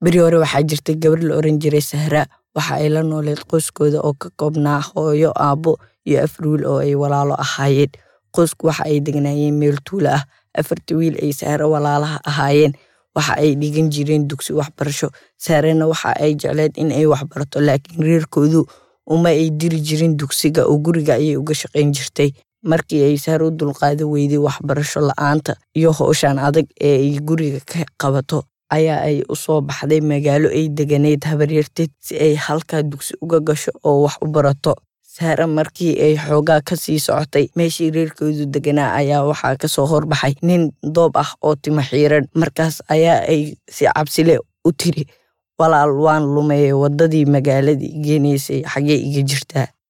beri hore waxaa jirtay gabar la oran jiray sahra waxa ay la nooleed qoyskooda oo ka koobnaa hooyo aabbo iyo afar wiil oo ay walaalo ahaayeen qoysku waxa ay degnaayeen meel tuulo ah afarta wiil ay sahre walaalaha ahaayeen waxa ay dhigan jireen dugsi waxbarasho sahrena waxa ay jecleed in ay waxbarato laakiin reerkoodu uma ay diri jirin dugsiga oo guriga ayay uga shaqayn jirtay markii ay sahre u dulqaada weyday waxbarasho la-aanta iyo howshan adag ee ay guriga ka qabato ayaa ay u soo baxday magaalo ay deganeyd habaryarteed si ay halkaa dugsi uga gasho oo wax u barato sahre markii ay xoogaa ka sii socotay meeshii reerkoodu deganaa ayaa waxaa kasoo horbaxay nin doob ah oo timo xiiran markaas ayaa ay si cabsile u tiri walaal waan lumeeye waddadii magaaladii geenaysay xaggee iga jirtaa